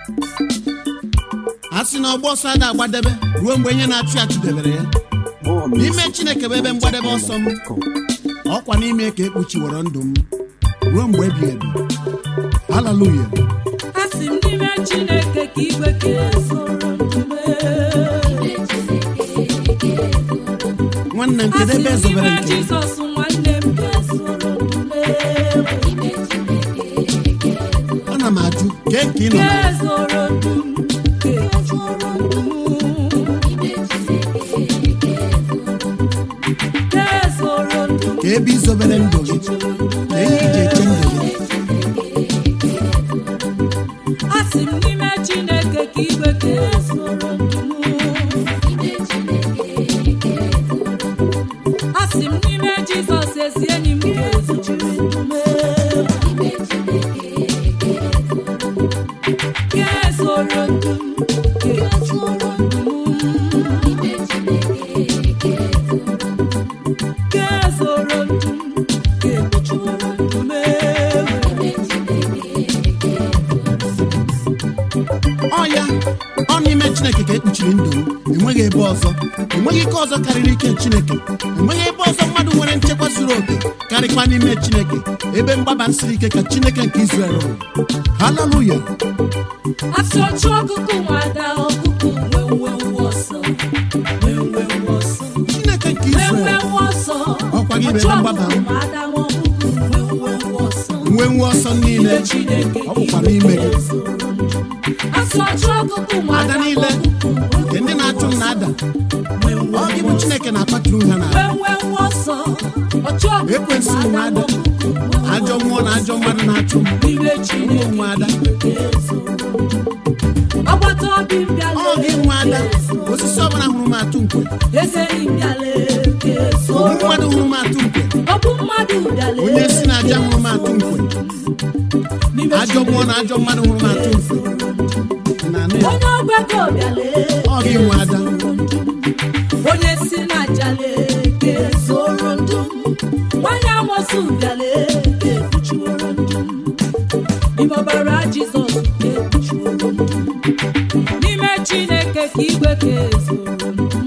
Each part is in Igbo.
a sị na ọgba ọsọ ada agbadebe ruo mgbe ihe na-achụ ya chụdebere ya n'ime chineke bụ ebe mgbadebe ọsọ m ọkwa n'ime ka ekpuchiworo ndụ m ruo mgbe ebighị ebi haleluya asị m n'ime chineke ka igwe ka esoro ndume nwanne m kedu asị ebe m ezobere n'ime nke m? jizọs nwanne m ka esoro ndume ana m ajụ kee ka ị nọ ka na ya? ezoro ndum ka ejuru ndum ka ezoro ndum ka ebe izobere ndụ gị na ihe iji eche ndụ gị asị m n'ime chineke ka igwe ka esoro ndum asị m n'ime jizọs ezi enyi m ka ezochiri ndume ka ezoro ndum ka ejuru ndum ka ezoro ndum ka ekpuchiworo ndume ọ ya ọ n'ime chineke ka ekpuchiri ndụ m enweghị ebe ọzọ enweghị ike ọzọ karịrị ike chineke enweghị ebe ọzọ mmadụ nwere nchekwa zuru oke karịkwa n'ime chineke ebe mgbaba siri ike ka chineke nke Izrel rụrụ haleluya asị ọchụ ọkụkụ nwada ọkụkụ nwenwe nwa ọsọ nwenwe nwa ọsọ chineke nke nwenwe Izrel nwa ọsọ Ọkwa gị bụ ebe ọchụ mgbaba m. ọkụkụ nwada nwa ọkụkụ nwenwe nwa ọsọ nwe nwe ọsọ niile Ime Chineke ọ bụkwa n'ime gị asị ọchụ ọkụkụ nwada ada niile nke ndị na-achụ m na-ada nwenwe ọ gị bụ chineke na-akpatụrụ ha na nwenwe nwa ọsọ ọchụ ọkụkụ Ekwensu nwe nwada ada. nwa ọkụkụ ajọ mmụọ na ajọ mmadụ na-achụ m Ime Chineke nwe ada agbata obi m bịala ọ gị nwe ada osisi ọbụla hụrụ m atụ nkwe eze enyi m bịala ogbu esoro mmadụ hụrụ m atụ nkwe ọ bụ mmadụ bịala onye si na aja hụrụ m atụ nkwe N'ime ajọ mmụọ na ajọ mmadụ hụrụ m atụ nkwe na anụ ya onye ọgbakọ bịala ọ gị nwe ada onye si na jale ga-ezoro ndụ m nwanyị amosu bịala ga-ekpuchiworo ndụ m n'ime ọbara jizọs ga-ekpuchiworo ndụ m n'ime chineke ka igwe ga-ezoro ndụ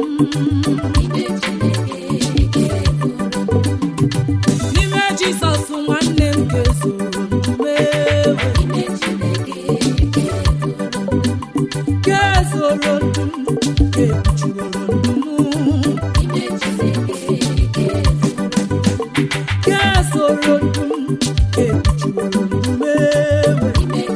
m n'ime jizọs nwanne m ga-ezoro ndụ m ewe ga-ezoro ndụ m ga-ekpuchiworo ndụ m ga-ezoro ndụ m ga-ekpuchiworo ndụ m ewe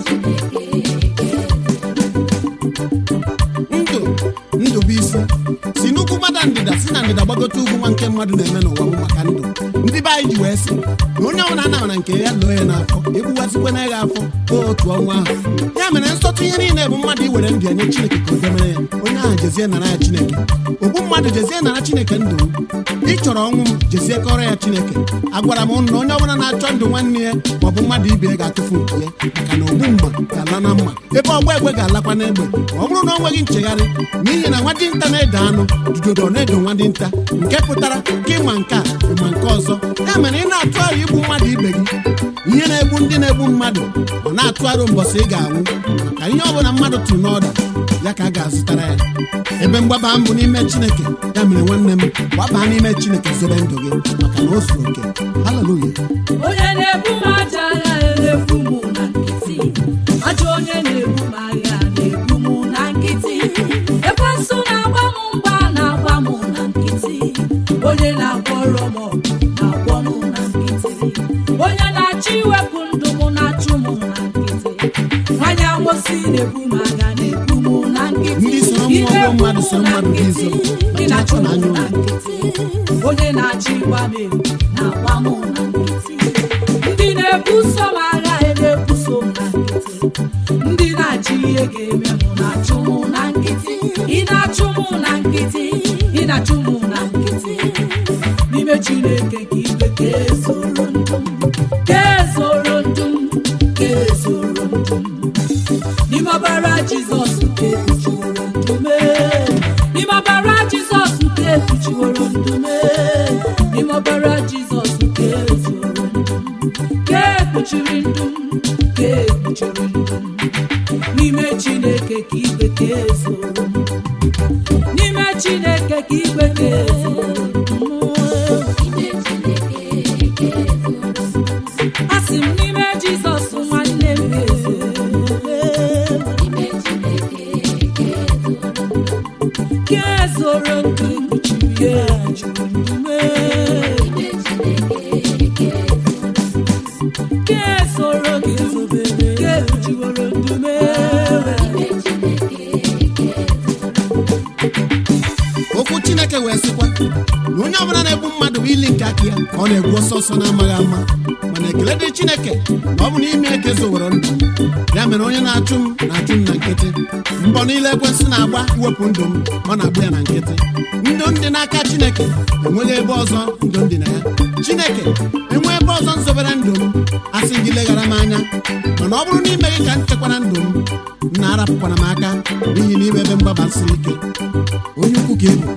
ndụ ndụ bụ isi si n'ugwu gbada ndịda si na ndịda gbagote ugwu nwa nke mmadụ na-eme n'ụwa bụ maka ndụ ndị be anyị ji wee sị na onye ọbụla anara nke ya lụọ ya n'afọ egbugwazikwana ya afọ otu ọnwa ahụ ya mere nsọtụ ihe niile bụ mmadụ iwere ndụ ya nye chineke ka o demere ya onye ahụ jezie nara ya chineke ogbu mmadụ jezie nara chineke ndụ m ị chọrọ ọnwụ m jezie kọrọ ya chineke agwara m ụnụ na onye ọbụla na-achọ ndụ nwanne ya maọbụ mmadụ ibe ya ga-atụfu nke ya maka na ogbu mma ga-ala na mma ebe ọgba egbe ga-alakwa n'egbe ma ọ bụrụ na o nweghị nchegharị n'ihi na nwa dinta na-ede anụ dudodo na-edo nwa dinta nke pụtara ka ịma nke a ịma nke ọzọ ya mere ị na-atụ aro igbu mmadụ ibe gị ihe na-egbu ndị na-egbu mmadụ ọ na-atụ aro mbọsị ị ga-anwụ maka ihe ọbụla mmadụ tụrụ n'ọda ya ka a ga-azụtara ya ebe mgbaba m bụ n'ime chineke ya mere nwanne m gbabaa n'ime chineke zobe ndụ gị maka na o zuru oke haleluya onye na-ebu m aja agha na-ebu m na nkịtị ajọ onye na-ebu m agha na-ebu m na nkịtị ekwensu na-agba m mgba na-agba m na nkịtị onye na-agwọrọ m ọgụ na-agwọ m na nkịtị onye na-achọ iwepụ ndụ m na-achụ m na nkịtị nwanyị amosi na-ebu m agha na-ebu m na nkịtị Ndị soro mmụọ Ị na-ebu bụ mmadụ m soro na mmadụ bụ izo. nkịtị. Ị na-achụ m Anya na ụlọ. nkịtị onye na-achọ ịgba m egwu na-agba m na nkịtị ndị na-ebuso m agha na-ebuso m na nkịtị ndị na-achọ ihe ga-eme m na-achụ m na nkịtị ị na-achụ m na nkịtị ị na-achụ m na nkịtị n'ime chineke ka igwe ka ezoro ndụ m ka ezoro ndụ m ka ezoro ndụ m n'ime ọbara jizọs ka ekpuchiworo ndụ m n'ime ọbara jizọs ka ekpuchiworo ndụ m n'ime ọbara jizọs ka ezoro ndụ m ka ekpuchiri ndụ m ka ekpuchiri ndụ m n'ime chineke ka igwe ka ezoro m. n'ime chineke ka igwe ka ezoro m. asị m n'ime jizọs nwanne m ezoro ka ezoro nke kpuchiri ya juru ndume ka ezoro ka ezobere ka ekpuchiworo ndume okwu chineke wee sịkwa na onye ọbụla na-egbu mmadụ bụ ili nke aka ya ka ọ na-egbu ọsọ ọsọ na-amaghị ama mana ekele dị chineke na ọ bụ n'ime eke zowere ndụ m ya mere onye na-achụ m na-achụ m na nkịtị mbọ niile ekwensị na-agba iwepụ ndụ m ọ na-agba ya na nkịtị ndụ ndị n'aka chineke enweghị ebe ọzọ ndụ ndị na ya chineke enwe ebe ọzọ nzobere ndụ m asị gị leghara m anya mana ọ bụrụ n'ime gị ka m chekwara ndụ m m na-arapụkwana m aka n'ihi na ime ebe mgbaba siri ike onye ukwu ka ebu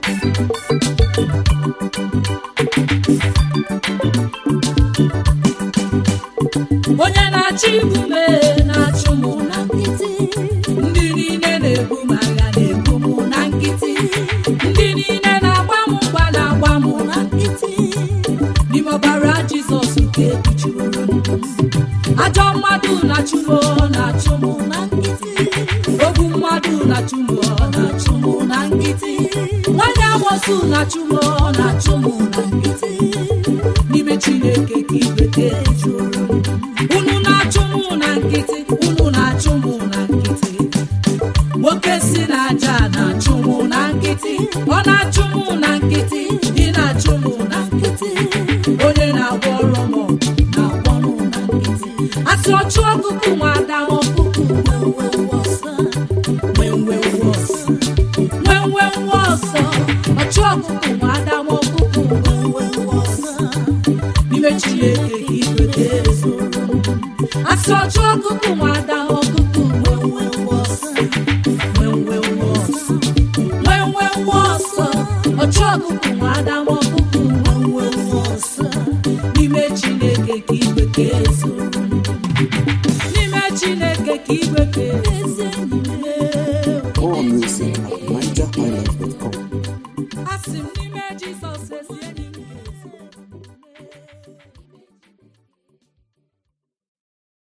onye na-achọ igbu m ee, na-achụ mụ na nkịtị ndị niile na-ebu m agha na-ebu mụ na nkịtị ndị niile na-agba m mgba na-agba mụ na nkịtị n'ime ọbara jizọs nke ekpuchiworo ndụ m ajọ mmadụ na-achụ m ọ na-achụ mụ na nkịtị ogbu mmadụ na-achụ m ọ na-achụ mụ na nkịtị nwanyị amosu na-achụ m ọ na-achụ mụ na nkịtị n'ime chineke ka igwe ka ejuoro m unu na-achụ mụ na nkịtị unu na-achụ mụ na nkịtị nwoke si n'aja na-achụ mụ na nkịtị ọ na-achụ mụ na nkịtị ị na-achụ mụ na nkịtị onye na-agwọ ọrụ m na-agwọ mụ na nkịtị asị ọchụ ọkụkụ nwa ada ọkụkụ nwenwe nwa ọsọ nwenwe nwa ọsọ ọchụ ọkụkụ nwa ada ọkụkụ nwenwe nwa ọsọ n'ime chineke ka igwe ka ezoro m asị ọchụ ọkụkụ nwa ada ọkụkụ nwenwe nwa ọsọ nwenwe nwa ọsọ nwenwe nwa ọsọ ọchụ ọkụkụ nwa ada ọkụkụ nwenwe nwa ọsọ n'ime chineke ka igwe ka ezoro m n'ime chineke ka igwe ka ezi enyi m More music at NigerHighlife.com.